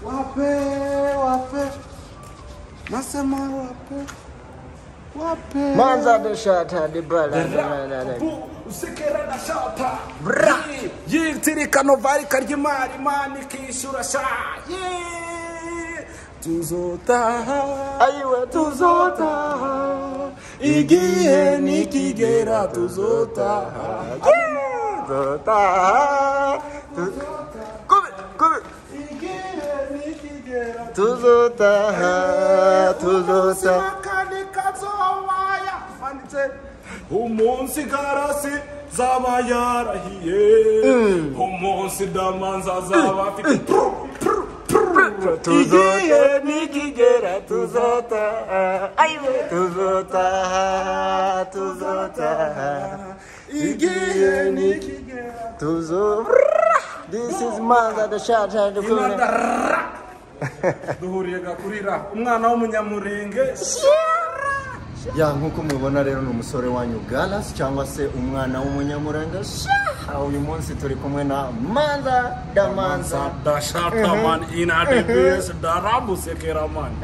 Wape, wape. Nasema wape. Wape. Manza de shata de brala de brala de Bu usikera na shata. Bra. Yitirikano vari karyimari mani kishura sha. Ye. Tuzotaha. Ayiwe tuzotaha igihe nikigera tuzotaha Tuzotaha Kubi kubi igihe nikigera Tuzotaha Tuzotaha kandi kazowaya handitse umunsi garasi zaba yarahiye umunsi damanza zaba afite Tuzotaha nikigera tuzotaha Ayiwe Tuzotaha Tuzotaha igihe nikigera Tuzo This is Manza de shata de brala Inadara. duhuriye gakurira umwana w'umunyamurenge ya nk'uko mubibona rero ni umusore wanyu Galas cyangwa se umwana w'umunyamurenge Sha! uyu munsi turi kumwe na manza damanza sadashata mani inadebesi daramusekera mani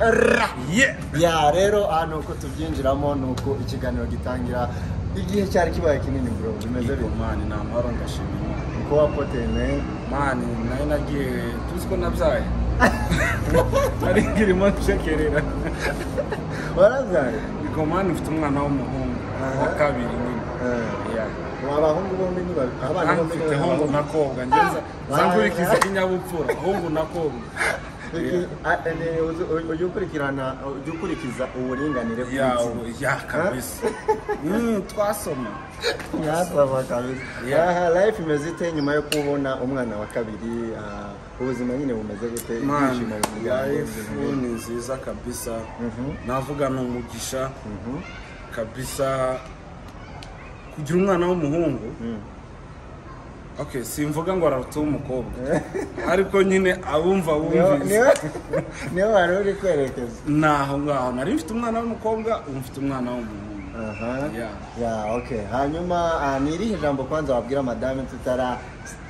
ye ya rero aha ni uko tubyinjiramo ni uko ikiganiro gitangira igihe cyari kibaye kinini bro bimeze yego bite mani namahoro ndashima imana uko wapoteye ne mani nari nagiye tuzi ko nabyaye nari ngirimo ncekerera warazaye yego mani mfite umwana w'umuhungu wa kabiri nyine Ya. abahungu bombi ni babiri abana Kandi bombi ni mfite babiri. hungu na kobwa ngeza zamburikiza inyabupfura hungu na kobwa Iki- a- ene, uzi- uj- ujye ukurikirana ujye ukurikiza uburinganire yawo bw'igitsina ya kabisa Mm, twasoma mwasaba kabisa Yeah. aha life imeze ite nyuma yo kubona umwana wa kabiri ah, ubuzima nyine bumeze gute mwana bimeze life gute? ni nziza kabisa Mhm. navuga ni umugisha Mhm. kabisa kugira umwana w'umuhungu Mm. okay simvuga ngo araruta uw'umukobwa ariko nyine abumva Niho- bumvise niho- niho wari uri kwerekeza naho ngaho nari mfite umwana w'umukobwa ubu mfite umwana w'umuhungu aha Yeah. ya okay hanyuma ah, ni irihe jambo kwanza wabwira madame tutara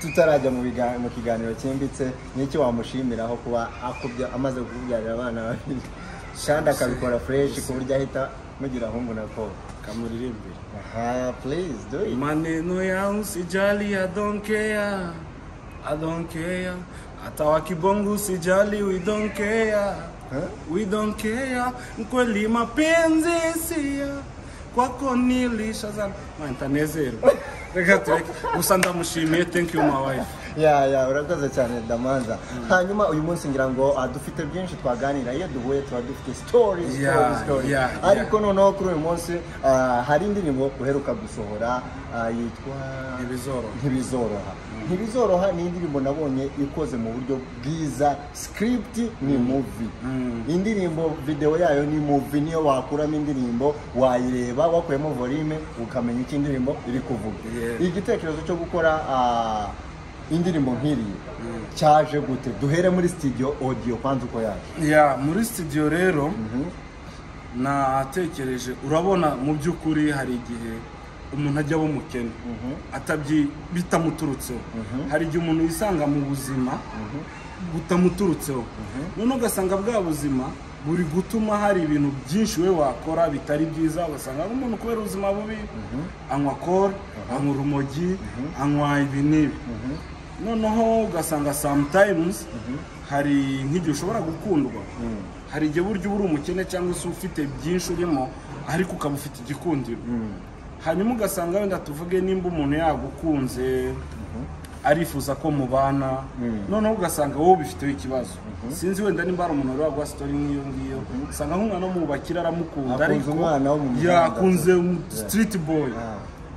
tutarajya mu biga- mu kiganiro cyimbitse n'iki wamushimiraho kuba akubya amaze kubyarira abana babiri shanda akabikora fresh ku buryo ahita mugira ahungu na ko kamuririmbire aha please do it maneno yangu sijali I don't care I don't care hata wakibongo sijali we don't care Huh? we don't care kweli mapenzi sia kwako nilisha sana Man, ntanezerwa reka tureke gusa ndamushimiye thank you my wife ya ya urakoze cyane damanza hanyuma uyu munsi ngira ngo ah, dufite byinshi twaganira iyo duhuye tuba dufite story Yeah, story story yeah, ariko yeah. noneho kuri uyu munsi ah, hari indirimbo uheruka gusohora ah, yitwa ntibizoroha ntibizoroha ntibizoroha ni indirimbo nabonye ikoze mu buryo bwiza script ni movie indirimbo video yayo ni movie niyo wakuramo indirimbo wayireba wakuyemo volume ukamenya icyo indirimbo iri kuvuga Yeah. igitekerezo cyo gukora ah, indirimbo nk'iriya cyaje gute duhere muri studio audio kwanza uko yaje ya muri studio rero natekereje urabona mu by'ukuri hari igihe umuntu ajya aba umukene atabyi bitamuturutseho hari igihe umuntu yisanga mu buzima butamuturutseho noneho ugasanga bwa buzima buri gutuma hari ibintu byinshi we wakora bitari byiza ugasanga ari umuntu kubera ubuzima bubi anywa kore anywa urumogi anywa ibi n'ibi noneho ugasanga sometimes hari nk'igihe ushobora gukundwa hari igihe burya uba uri umukene cyangwa se ufite byinshi urimo ariko ukaba ufite igikundiro hanyuma ugasanga wenda tuvuge nimba umuntu yagukunze arifuza ko mubana noneho ugasanga wowe ubifiteho ikibazo sinzi wenda nimba hari umuntu wari waguha sitori nk'iyo ngiyo usanga nk'umwana w'umubakire aramukunda Akunze umwana wo mu muhanda. yakunze street boy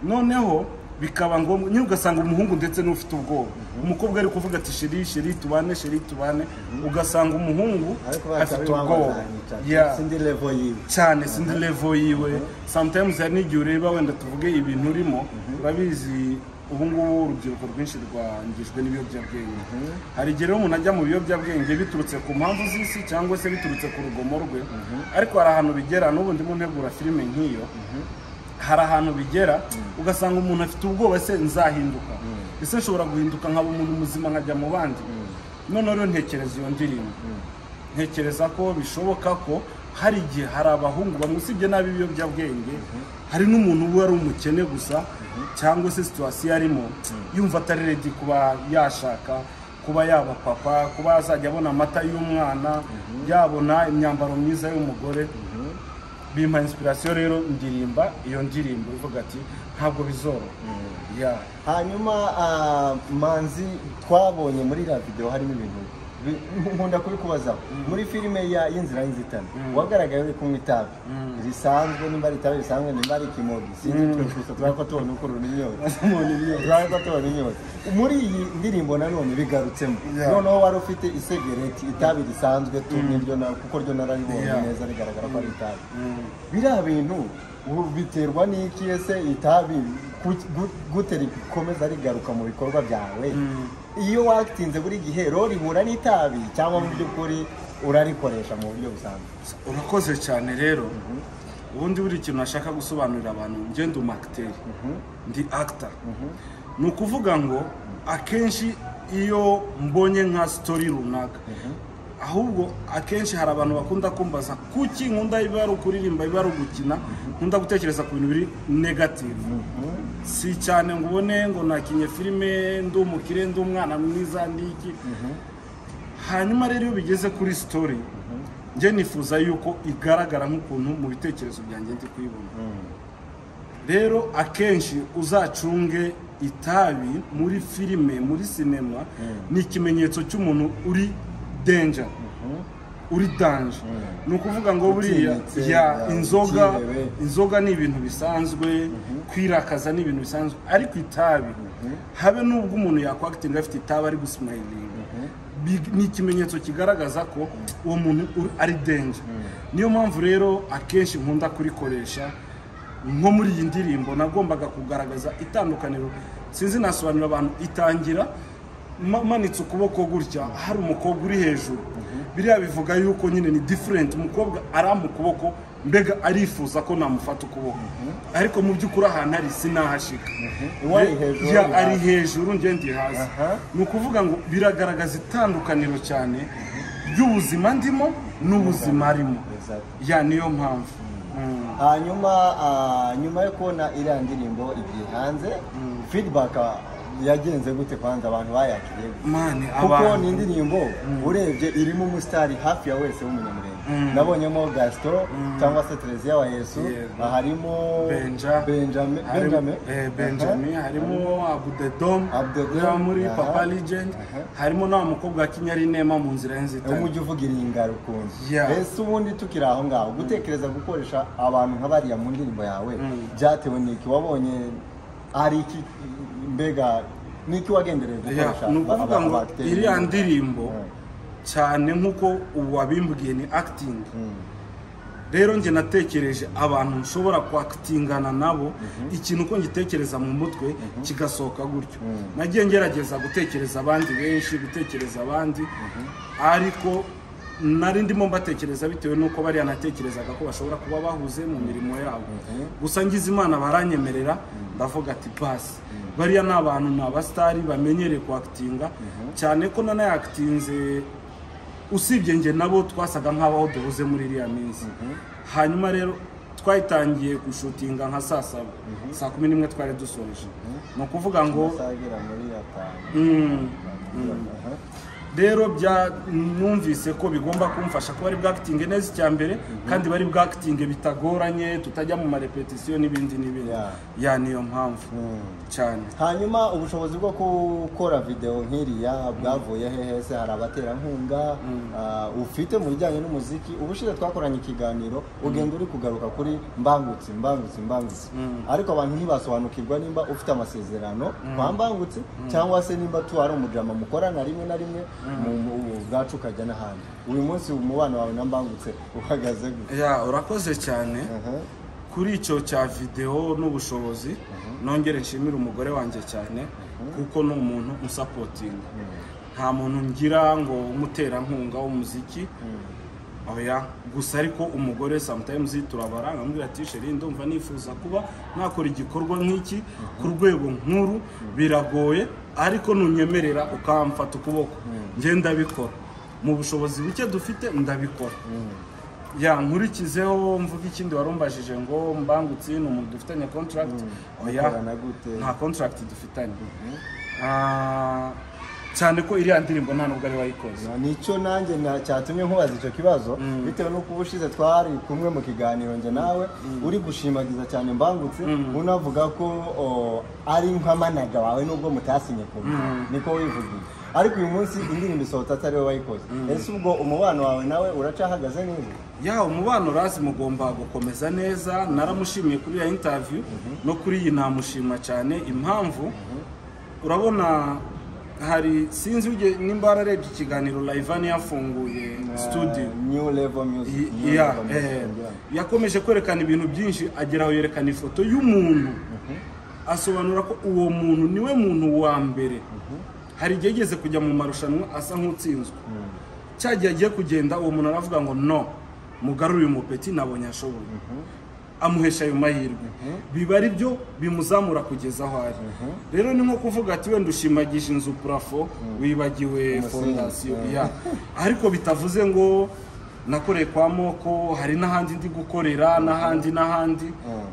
noneho bikaba ngombwa nyine ugasanga umuhungu ndetse n'ufite ubwoba umukobwa ari kuvuga ati sheri sheri tubane sheri tubane ugasanga umuhungu ariko afite bakabibona ubwoba Yeah. sindi level yiwe cyane sindi levo yiwe sometimes hari n'igihe ureba wenda tuvuge ibintu urimo urabizi ubu ngubu urubyiruko rwinshi rwangijwe n'ibiyobyabwenge hari igihe rero umuntu ajya mu biyobyabwenge biturutse ku mpamvu z'isi cyangwa se biturutse ku rugomo rwe ariko hari ahantu bigera n'ubu ndimo ntegura filime nk'iyo hari ahantu bigera ugasanga umuntu afite ubwoba se nzahinduka ese nshobora guhinduka nkaba umuntu muzima nkajya mu bandi none rero ntekereza iyo ndirimbo ntekereza ko bishoboka ko hari igihe hari abahungu bamwe usibye nabi ibiyobyabwenge hari n'umuntu uba ari umukene gusa cyangwa se situwasiyo arimo yumva atari redi kuba yashaka kuba yaba papa kuba yazajya abona amata y'umwana yabona imyambaro myiza y'umugore bimpa inspirasiyo rero ndirimba iyo ndirimbo ivuga ati ntabwo bizoroha Yeah. hanyuma ah, manzi twabonye muri iriya videwo harimo ibintu bi- nkunda kubikubazaho muri filime ya y'inzira y'inzitane wagaragaye uri kunywa itabi risanzwe nimba ari itabi risanzwe nimba ari ikimogi sinzi twese tubari ko tubona uko urura imyotsi tubari ko tubona imyotsi muri iyi ndirimbo nanone bigarutsemo Yeah. noneho wari ufite isegereti itabi risanzwe tu niryo na- kuko ryo nararibonye Yeah. neza rigaragara ko ari itabi Mm. biriya bintu ubu biterwa n'iki ese itabi ku- gu- gute rikomeza rigaruka mu bikorwa byawe iyo watinze buri gihe ro rihura n'itabi cyangwa mu by'ukuri urarikoresha mu buryo busanzwe urakoze cyane rero ubundi buri kintu nashaka gusobanurira abantu ngenda umakiteri ndi akita ni ukuvuga ngo akenshi iyo mbonye nka sitori runaka ahubwo akenshi hari abantu bakunda kumbaza kuki nkunda biba ari ukuririmba biba ari ugukina nkunda gutekereza ku bintu biri negativu si cyane ngo ubone ngo nakinye filime ndi umukire ndi umwana mwiza ndiki hanyuma rero iyo bigeze kuri sitori njye nifuza yuko igaragara nk'ukuntu mu bitekerezo byanjye ndi kuyibona rero akenshi uzacunge itabi muri filime muri sinema ni ikimenyetso cy'umuntu uri denja uri danje ni ukuvuga ngo buriya Utinyitse, ya ya, inzoga ukirebe. inzoga ni ibintu bisanzwe kwirakaza ni ibintu bisanzwe ariko itabi habe n'ubwo umuntu yakwakitinga afite itabi ari gusimayilinga Bi- ni ikimenyetso kigaragaza ko uwo muntu uri- ari denje niyo mpamvu rero akenshi nkunda kurikoresha nko muri iyi ndirimbo nagombaga kugaragaza itandukaniro sinzi nasobanurira abantu itangira ma- manitse ukuboko gutya hari umukobwa uri hejuru biriya bivuga yuko nyine ni diferenti umukobwa arampa ukuboko mbega arifuza ko namufata ukuboko ariko mu by'ukuri ahantu ari sinahashika Uwo ari hejuru, Ya, ari ari hasi. hejuru njye ndi hasi Aha. ni ukuvuga ngo biragaragaza itandukaniro cyane ry'ubuzima ndimo n'ubuzima arimo Exactly. ya niyo mpamvu Mm. hanyuma ah, nyuma yo kubona iriya ndirimbo igiye hanze feedback ah, yagenze gute kwanza abantu bayakiriye gute? mani kuko ni abantu indirimbo urebye irimo umusitari hafi ya wese w'umunyamurenge nabonyemo gasito cyangwa se televiziyo wa yesu Yego. harimo benja benjamin harimo- benjamin eh, benjamin harimo abudedom Abdedom, yo muri aha. papa legend Aha. harimo na wa mukobwa wa kinyarinema mu nzira Aha. y'inzitane umujyi uvuga iringa rukunzi Yeah. ese ubundi tukiri aho ngaho gutekereza gukoresha abantu nka bariya mu ndirimbo yawe byatewe n'iki wabonye ari iki mbega n'iki wagendereye Ya, gukoresha ni ukuvuga aba- ngo abateye iriya inkunga? ndirimbo cyane nk'uko ubu wabimbwiye ni akitingi rero njye natekereje abantu nshobora kwakitingana nabo ikintu uko ngitekereza mu mutwe kigasohoka gutyo nagiye ngerageza gutekereza abandi benshi gutekereza abandi ariko nari ndimo mbatekereza bitewe n'uko bariya natekerezaga ko bashobora kuba bahuze mu mirimo yabo gusa ngize imana baranyemerera ndavuga ati basi bariya ni abantu ni abasitari bamenyereye kwakitinga cyane ko nanayakitinze usibye njye nabo twasaga nk'abaho duhuze muri iriya minsi hanyuma rero twayitangiye gushutinga nka saa saba saa kumi n'imwe twari dusoje ni ukuvuga ngo Amasaha agera muri atanu mm, Aha. rero bya numvise ko bigomba kumfasha ko bari bwakitinge neza icya mbere kandi bari bwakitinge bitagoranye tutajya mu marepetisiyo n'ibindi n'ibindi Yeah. ya niyo mpamvu cyane hanyuma ubushobozi bwo gukora videwo nk'iriya bwavuye hehe se hari abaterankunga ah, ufite mu bijyanye n'umuziki ubushize twakoranye ikiganiro ugenda uri kugaruka kuri mbangutsi mbangutsi mbangutsi ariko abantu ntibasobanukirwa nimba ufite amasezerano kwa mbangutsi cyangwa se nimba tu ari umujama mukorana rimwe na rimwe mu- mu- mu- bwacu ukajya n'ahandi uyu munsi umubano wawe na mbangutse uhagaze gute ya urakoze cyane Aha. kuri icyo cya videwo n'ubushobozi nongere nshimire umugore wanjye cyane kuko ni umuntu usapotinga nta muntu ngira ngo umuterankunga w'umuziki oya gusa ariko umugore sometimes turabara nkamubwira ati sheri ndumva nifuza kuba nakora igikorwa nk'iki ku rwego nkuru biragoye ariko nunyemerera ukamfata ukuboko njye ndabikora mu bushobozi buke dufite ndabikora ya nkurikizeho mvuga ikindi warumbajije ngo mbangutse ni umuntu dufitanye contract oya mukorana gute? nta contract dufitanye Ah, cyane ko iriya ndirimbo nta nubwo ari wayikoze Na- nicyo nanjye na- cyatumye nkubaza icyo kibazo bitewe n'uko uba ushize twari kumwe mu kiganiro njye nawe uri gushimagiza cyane mbangutse unavuga ko o, ari nk'amanaga wawe nubwo mutasinye kubi niko wivugiye ariko uyu munsi indirimbo isohotse atari we wayikoze ese ubwo umubano wawe nawe uracahagaze neza ya umubano razi mugomba gukomeza neza naramushimiye kuri ya interview no kuri iyi namushima cyane impamvu urabona hari sinzi uge- nimba wararebye ikiganiro layivani yafunguye studio new level music I- new ya, level music, eh, ngira ngo. yakomeje kwerekana ibintu byinshi ageraho yerekana ifoto y'umuntu asobanura ko uwo muntu niwe muntu wa mbere hari igihe yigeze kujya mu marushanwa asa nk'utsinzwe cya gihe agiye kugenda uwo muntu aravuga ngo no mugarure uyu mupeti nabonye ashoboye amuhesha ayo mahirwe biba ari byo bimuzamura kugeza aho ari rero ni nko kuvuga ati wenda ushimagije inzu purafo wibagiwe Umusingi. fondasiyo Mhm. ya ariko bitavuze ngo nakoreye kwa moko hari n'ahandi ndi gukorera n'ahandi n'ahandi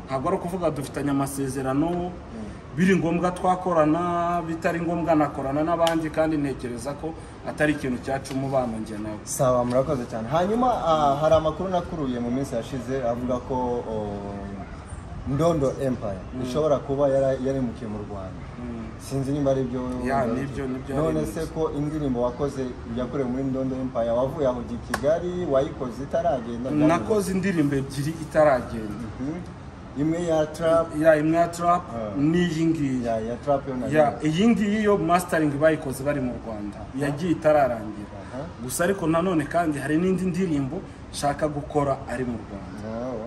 ntabwo ari ukuvuga dufitanye amasezerano biri ngombwa twakorana bitari ngombwa nakorana n'abandi kandi ntekereza ko atari ikintu cyaca umubano njye nawe sawa murakoze cyane hanyuma ah, hari amakuru nakuruye mu minsi yashize avuga ko o, ndondo empire ishobora kuba yara- yaremukiye mu rwanda sinzi niba ari byo Ya, nibyo- nibyo none yaremutse. se ko indirimbo wakoze yakorewe muri ndondo empire wavuye aho ujya i kigali wayikoze itaragenda nakoze indirimbo ebyiri itaragenda Mhm. imwe ya trap ya imwe ya trap n'iyi ngiyi ya, ya trap yo nayo Ya, iyi ngiyi yo mastering bayikoze bari mu Rwanda yagiye itararangira Aha. gusa ariko nanone kandi hari n'indi ndirimbo nshaka gukora ari mu Rwanda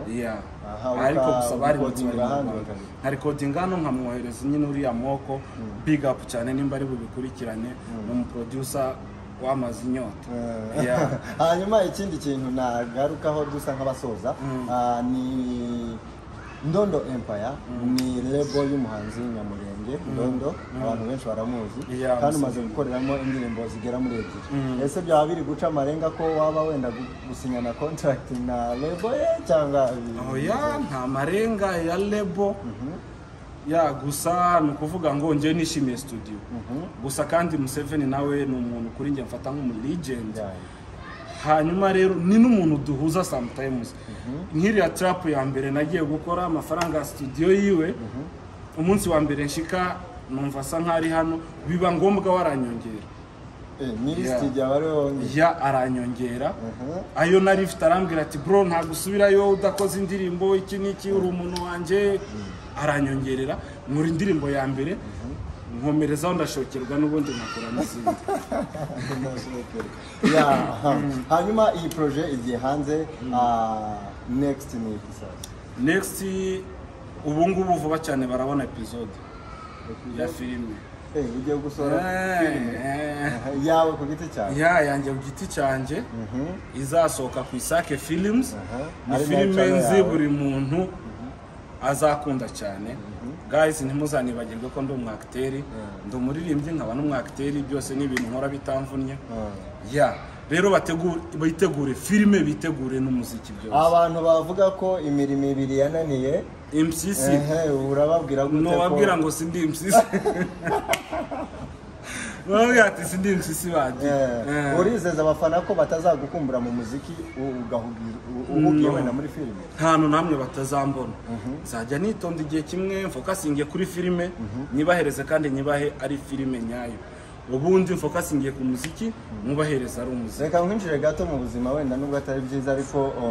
Ya. Aha, ariko uka- gusa bari mu ukodinga ahandi bakabikora. nka recording hano nkamwohereza nyine uriya moko big up cyane nimba ari bubikurikirane ni umuproducer wamaze inyota Ya. hanyuma ikindi kintu nagarukaho dusa nk'abasoza ah, ni ndondo empire ni lebo y'umuhanzi nyamurenge ndondo abantu benshi baramuzi Yeah, kandi umaze Museveni. gukoreramo indirimbo zigera muri ebyiri ese byaba biri guca amarenga ko waba wenda gu- gusinyana contract na lebo ye cyangwa oya nta marenga ya lebo ya gusa ni ukuvuga ngo njye nishimiye studio gusa kandi Museveni nawe ni umuntu kuri njye mfata nk'umu legend Yeah. hanyuma rero ni n'umuntu duhuza sometimes nk'iriya trap ya mbere nagiye gukora amafaranga ya studio yiwe umunsi wa mbere nshika numva asa nk'aho ari hano biba ngombwa waranyongera Eh, nyiri Yeah. studio aba ariwe wongeye ya aranyongera Mhm. ayo nari mfite arambwira ati bro ntabwo usubirayo udakoze indirimbo iki n'iki uri umuntu wanjye aranyongerera nkora indirimbo ya mbere nkomerezaho ndashokerwa n'ubundi nkakora n'izindi Yeah. hanyuma iyi projet igiye hanze ah, next ni iki sasa next ubu ngubu vuba cyane barabona episode ya filime Eh, ugiye gusohora filime Eh, yawe ku giti cyawe ya yanjye ku giti cyanjye izasohoka ku isake films ni Ari filime nayo nzi yawe. buri muntu azakunda cyane guys ntimuzanibagirwe ko ndi umwagiteri ndi umuririmbyi nkaba n'umwagiteri byose ni ibintu nkora bitamvunnye ya rero bategure- bitegure filime bitegure n'umuziki byose abantu bavuga ko imirimo ibiri yananiye MCC ehe urababwira gute ko ntiwabwira ngo si ndi MCC Baravuga ati si ndi MCC bagiye Eh, urizeza abafana ko batazagukumbura mu muziki u- ugahugira u- uhugiye No. wenda muri filime ntantu namwe batazambona nzajya nitonda igihe kimwe mfokasingiye kuri filime nyibahereze kandi nyibahe ari filime nyayo ubundi mfokasingiye ku muziki mubahereza ari umuziki reka nkwinjire gato mu buzima wenda nubwo atari byiza ariko o,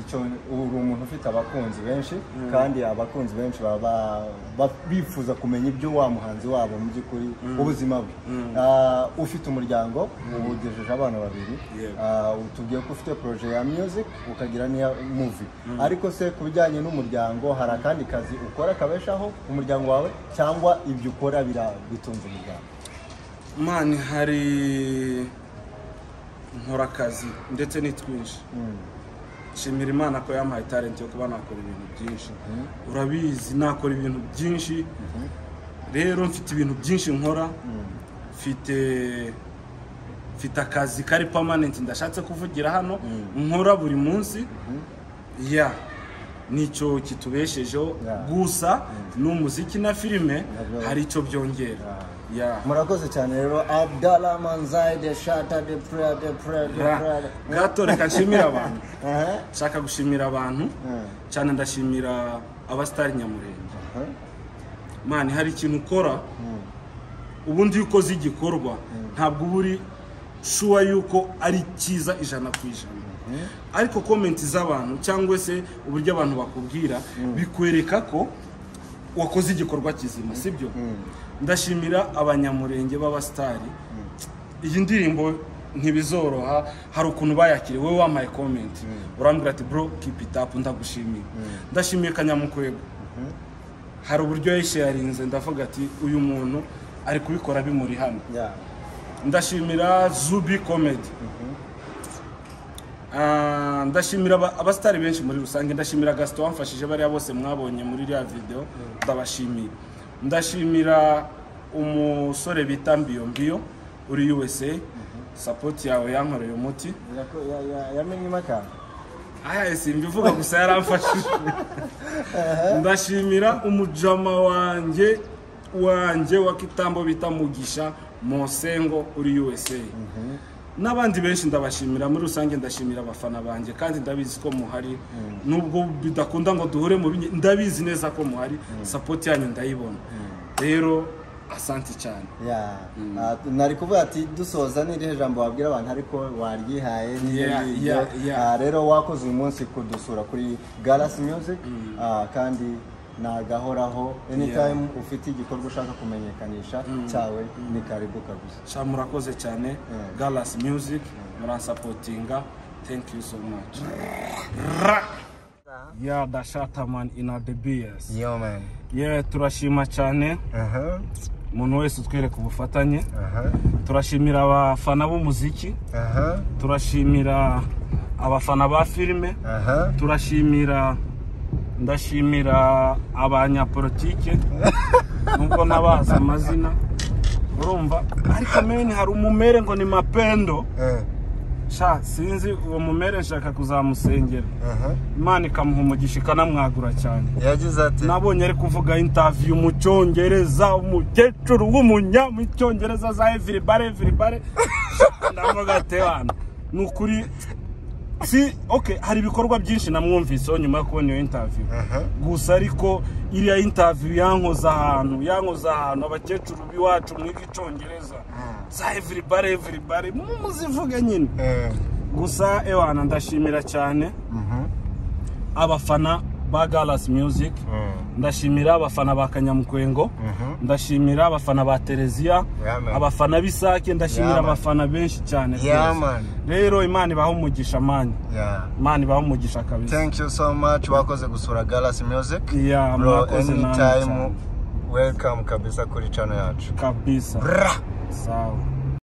icyo uri umuntu ufite abakunzi benshi kandi abakunzi benshi baba ba- bifuza kumenya ibyo wa muhanzi wabo mu by'ukuri ubuzima bwe Ah, ufite umuryango uwugejeje abana babiri Yego. Ah, utubwiye ko ufite proje ya music ukagira n'iya movie ariko se ku bijyanye n'umuryango hari akandi kazi ukora kabeshaho umuryango wawe cyangwa ibyo ukora bira- bitunze umuryango mani hari nkora akazi ndetse ni twinshi nshimira imana ko yampaye talent yo kuba nakora ibintu byinshi urabizi nakora ibintu byinshi rero mfite ibintu byinshi nkora mfite mfite akazi kari permanent ndashatse kuvugira hano nkora buri munsi ya nicyo kitubeshejeho Ya. gusa ni umuziki na filime Nabyo. hari icyo byongera ya murakoze cyane rero abdala manzai de shata de prayer de prayer de Ya. prayer gato reka nshimire abantu Aha, nshaka gushimira abantu Mm. cyane ndashimira abasitari nyamurenge aha. mani hari ikintu ukora ubundi iyo ukoze igikorwa ntabwo uba uri shuwa yuko ari cyiza ijana ku ijana ariko komenti z'abantu cyangwa se uburyo abantu bakubwira bikwereka ko wakoze igikorwa kizima sibyo ndashimira abanyamurenge b'abasitari iyi ndirimbo ntibizoroha hari ukuntu bayakiriye wowe wampaye komenti urambwira ati bro keep it up ndagushimiye ndashimiye kanyamukwego hari uburyo yayisharinze ndavuga ati uyu muntu ari kubikora bimuri hano Ya. ndashimira zubi komedi Ah, ndashimira aba- abasitari benshi muri rusange ndashimira gasito wamfashije bariya bose mwabonye muri iriya videwo ndabashimira ndashimira umusore bita mbiyo mbiyo uri usa sapoti yawe yankoreye umuti Yako- ya- ya- yamenyemo akantu aya simbivuga gusa yaramfashije ndashimira umujama wanjye wanjye wa kitambo bita mugisha mosengo uri usa n'abandi benshi ndabashimira muri rusange ndashimira abafana banjye kandi ndabizi ko muhari nubwo bidakunda ngo duhure mu binye ndabizi neza ko muhari sapoti yanyu ndayibona rero asanti cyane Ya. Ah, nari kuvuga ati dusoza n'irihe jambo wabwira abantu ariko waryihaye niyo Yeah, ngiryo. yeah, yeah. Ah, rero wakoze uyu munsi kudusura kuri Galaxy Music Ah, kandi nagahoraho anytime ufite igikorwa ushaka kumenyekanisha cyawe ni karibu kabisa sha murakoze cyane galasi muziki muransapotinga thank you so much Ra! ya dashata man in our the beers yo man yeah turashima cyane aha umuntu wese utwereka ubufatanye aha turashimira abafana b'umuziki aha turashimira abafana ba filime aha turashimira ndashimira abanyapolitike nubwo nabazi amazina urumva ariko meni hari umumere ngo ni mapendo Eh, sha sinzi uwo mumere nshaka kuzamusengera aha imana ikamuha umugisha ikanamwagura cyane yagize ati nabonye ari kuvuga intaviyu mu cyongereza umukecuru w'umunya mu cyongereza za everibare everibare ndavuga ati bana ni ukuri si okay hari ibikorwa byinshi namwumviseho nyuma yo kubona iyo interview gusa ariko iriya interview yankoze ahantu yankoze ahantu abakecuru b'iwacu mwiga icyongereza za everibare everibare muzivuge nyine Eh, gusa ewana ndashimira cyane abafana ba galasi music Mm. ndashimira abafana ba kanyamukwengo ndashimira abafana ba tereziya Yeah, man. abafana b'isake ndashimira Yeah, man. abafana benshi cyane Yeah, rwose. man. rero imana ibaho umugisha mani yeah. imana ibaho umugisha kabisa thank you so much wakoze gusura Galaxy Music Yeah, bro mwakoze namwe anytime cyane. welcome kabisa kuri channel yacu kabisa Bra! sawa